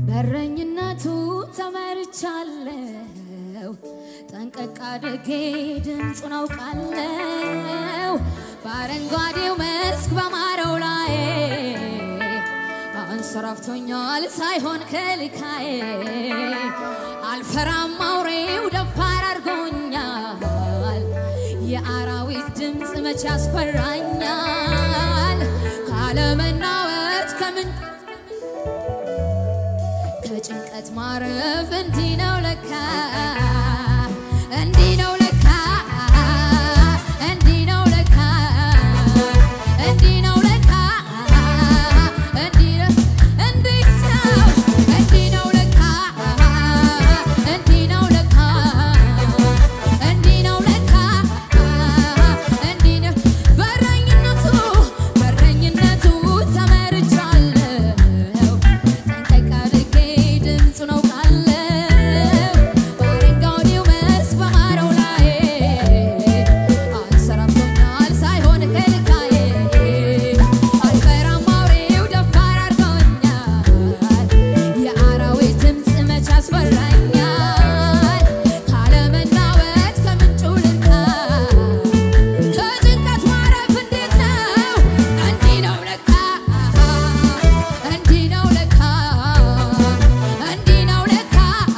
በረኝነቱ ተመርቻለሁ ጠንቀቅ አድርጌ ድምፁን አውቃለሁ በአረንጓዴው መስክ በማረው ላይ አንሰራፍቶኛል ሳይሆን ከልካዬ አልፈራም አውሬው ደፋር አድርጎኛል የአራዊት ድምፅ መቼ ያስፈራኛል ካለመናወጥ ከምን ከጭንቀት ማረፍ እንዲህ ነው ለካ እንዲህ ነው ለካ እንዲህ ነው ለካ እንዲህ ነው ለካ እንዲህ ነው እንዴት ነው እንዲህ ነው ለካ እንዲህ ነው ለካ እንዲህ ነው ለካ እንዲህ ነው በረኝነቱ በረኝነቱ ተመርቻለሁ ጠንቀቅ አድርጌ ድምፁን አውቃለሁ በአረንጓዴው መስክ በማረው ላይ አንሰራፍቶኛል ሳይሆን ከልካዬ አልፈራም አውሬው ደፋር አድርጎኛል የአራዊት ድምፅ መቼ ያስፈራኛል ካለመናወጥ ከምንጩ ልካ ከጭንቀት ማረፍ እንዴት ነው? እንዲህ ነው ለካ እንዲህ ነው ለካ እንዲህ ነው ለካ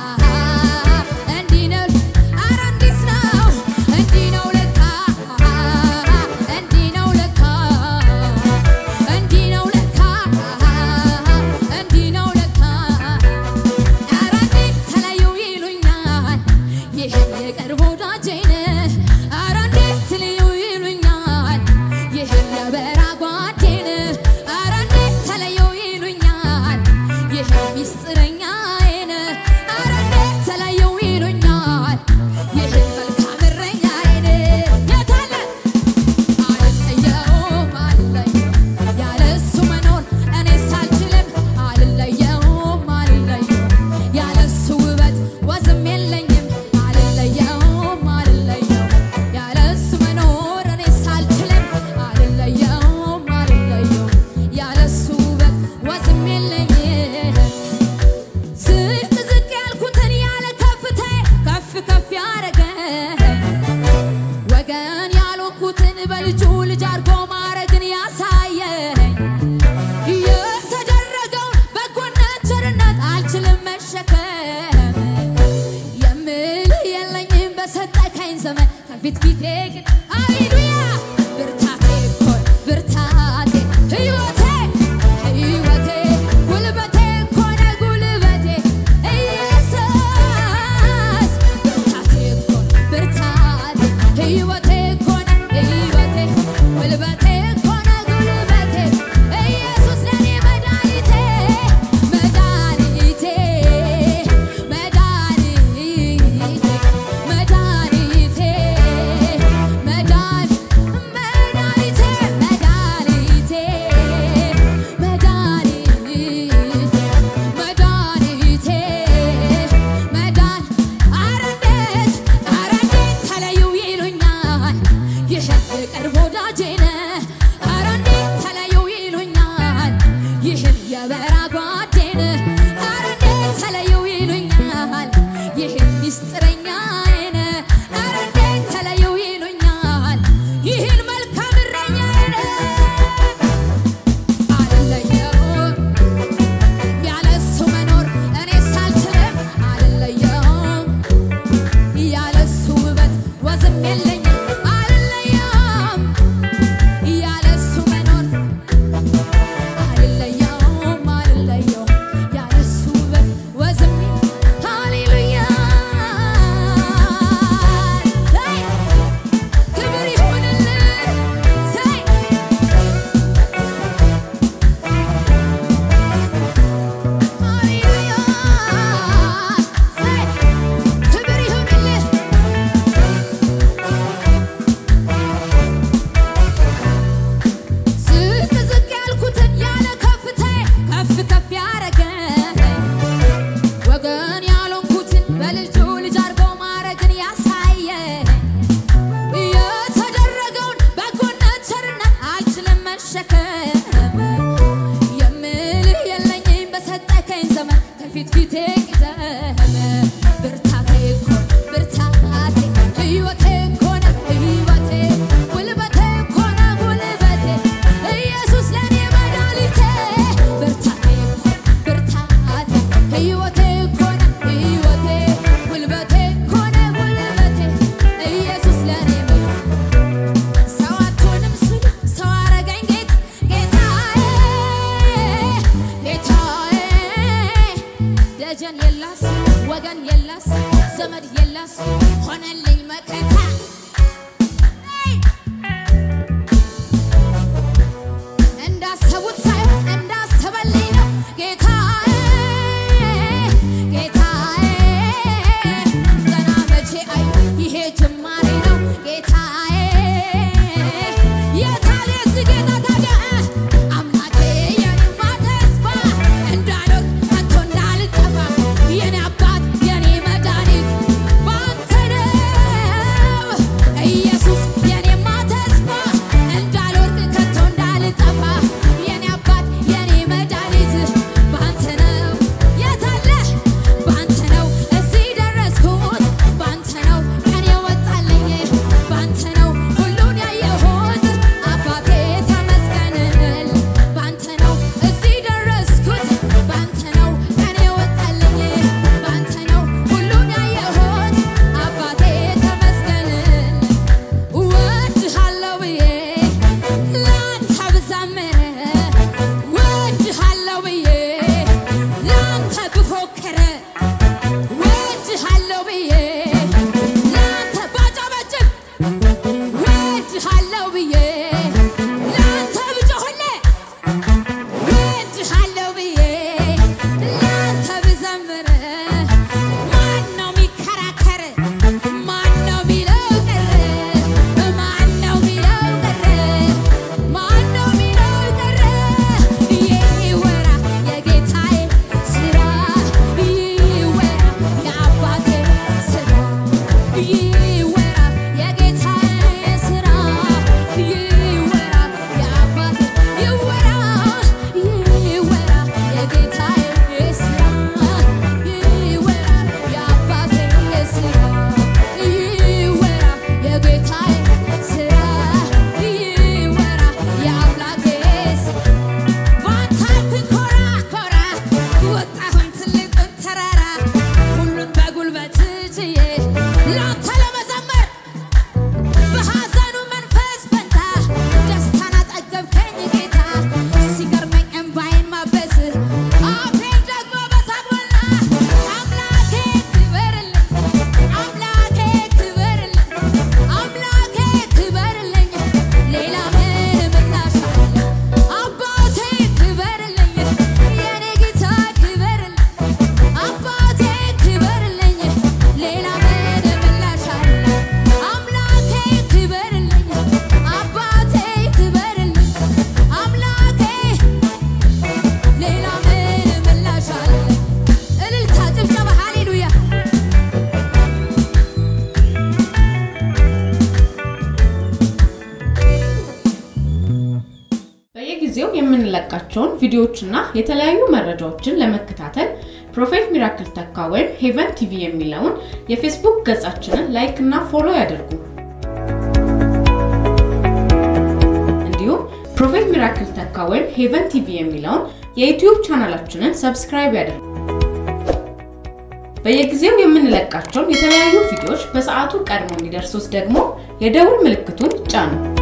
እንዲህ ነው ኧረ እንዲህ ነው እንዲህ ነው ለካ እንዲህ ነው ለካ እንዲህ ነው ለካ እንዲህ ነው ለካ ኧረ እንዴት ተለዩ ይሉኛል ይህን የቅርብ ወዳጄን ኧረ እንዴት ልዩ ይሉኛል ይህን የበራ ጓዴን ኧረ እንዴት ተለዩ ይሉኛል ይህን ሚስጥረኛዬን ኧረ እንዴት ተለዩ ይሉኛል ይህን መልካም እረኛዬን የት አለ አልለየውም አልለየውም ያለሱ መኖር እኔስ አልችልም አልለየውም አልለየውም ያለሱ ውበት ወዝም የለኝም አልለየውም አልለየውም ያለሱ መኖር እኔስ አልችልም አልለየውም አልለየውም ያለሱ ውበት ወዝም የለኝም ዝቅ ዝቅ ያልኩትን ያለ ከፍታዬ ከፍ ከፍ ያረገኝ ወገን ያልሆንኩትን በልጁ ልጅ አድርጎ ማረግን ያሳየኝ የተደረገውን በጎነት ቸርነት አልችልም መሸከም የምልህ የለኝም በሰጠከኝ ዘመን ከፊት ፊቴ ግን ሃሌሉያ ብርታቴ እኮ ብርታቴ ህይወቴ ህይወቴ ጉልበቴ እኮ ነህ ጉልበቴ ኢየሱስ ብርታቴ እኮ ብርታቴ ህይወቴ እኮ ነህ ህይወቴ ጉልበቴ እኮ ነህ ጉልበቴ ኢየሱስ ለኔ መድኃኒቴ መድኃኒቴ መድኃኒቴ መድኃኒቴ ዘመን ከፊት ፊቴ ቅደም ብርታቴ እኮ ብርታቴ ሕይወቴ እኮ ነህ ሕይወቴ ጉልበቴ እኮ ነህ ጉልበቴ ኢየሱስ ለኔ መድኃኒቴ ብርታቴ እኮ ብርታቴ ሕይወቴ እኮ ነህ ሕይወቴ ጉልበቴ እኮ ነህ ጉልበቴ ኢየሱስ ለኔ መድኃኒቴ ሰው አትሆንም ስል ሰው አረገኝ ጌታ ጌታዬ ጌታዬ ደጀን የላስ ወገን የላስ ዘመድ የላስ ሆነልኝ መከታ እንዳሰቡት ሳይሆን እንዳሰበልኝ ነው ጌታዬ ጌታዬ ገና መቼ አይ ይሄ ጅማሬ ነው ጌታዬ የታለ የዚህ ጌታ ታዲያ አምላኬ የኔማ ተስፋ እንዳልወድቅ ከቶ እንዳልጠፋ የኔ አባት የኔ መድኃኒት ባንተ ነው ኢየሱስ የኔማ ተስፋ እንዳልወድቅ ከቶ እንዳልጠፋ የኔ አባት የኔ መድኃኒት ባንተ ነው የታለ ባንተ ነው እዚህ ደረስኩት ባንተ ነው ቀን የወጣልኝ ባንተ ነው ሁሉን ያየሁት አባቴ ተመስገንል ባንተ ነው እዚህ ደረስኩት ባንተ ነው ቀን የወጣልኝ ባንተ ነው ሁሉን ያየሁት አባቴ ተመስገንል እወድሃለሁ ብዬ ላንተ ብዘምር እወድሃለሁ ብዬ ላንተ ብፎክር እወድሃለሁ ብዬ ላንተ ባጨበጭብ እወድሃለሁ ብዬ ላንተ ብጮህልህ እወድሃለሁ ብዬ ላንተ ብዘምር ማነው የሚከራከር? ማነው የሚለው ቀረ? ማነው የሚለው ቀረ? ማነው የሚለው ቀረ? ይወራ የጌታዬ ስራ፣ ይወራ የአባቴ ስራ፣ ይወራ የጌታዬ ስራ፣ ይወራ የአባቴ ይወራ ይወራ የጌታዬ ስራ ይወራ የአባቴ ስራ ይወራ የጌታዬ ስራ ይወራ የአምላኬ ስራ ባንተ ብኮራ ኮራ ወጣሁኝ ትልቁን ተራራ ሁሉን በጉልበት ችዬ ላንተ ለመዘመር በሐዘኑ መንፈስ ፈንታ ደስታን አጠገብከኝ ጌታ ሲገርመኝ እምባዬን ማበስ አፌን ደግሞ በሳቅ ሞላ አምላኬ ክበርልኝ አምላኬ ክበርልኝ አምላኬ ክበርልኝ ሌላ ምን ምላሽ አለ አባቴ ክበርልኝ የኔ ጌታ ክበርልኝ አባቴ ክበርልኝ ሌላ ምን ምላሽ አለ አምላኬ ክበርልኝ አባቴ ክበርልኝ አምላኬ ሌላ ምን ምላሽ አለ እልልታ ጭብጨባ ሃሌሉያ በየጊዜው የምንለቃቸውን ቪዲዮዎችና የተለያዩ መረጃዎችን ለመከታተል ፕሮፌት ሚራክል ተካ ወይም ሄቨን ቲቪ የሚለውን የፌስቡክ ገጻችንን ላይክ እና ፎሎ ያድርጉ። እንዲሁም ፕሮፌት ሚራክል ተካ ወይም ሄቨን ቲቪ የሚለውን የዩቲዩብ ቻናላችንን ሰብስክራይብ ያድርጉ። በየጊዜው የምንለቃቸውን የተለያዩ ቪዲዮዎች በሰዓቱ ቀድሞ እንዲደርሱት ደግሞ የደውል ምልክቱን ጫኑ።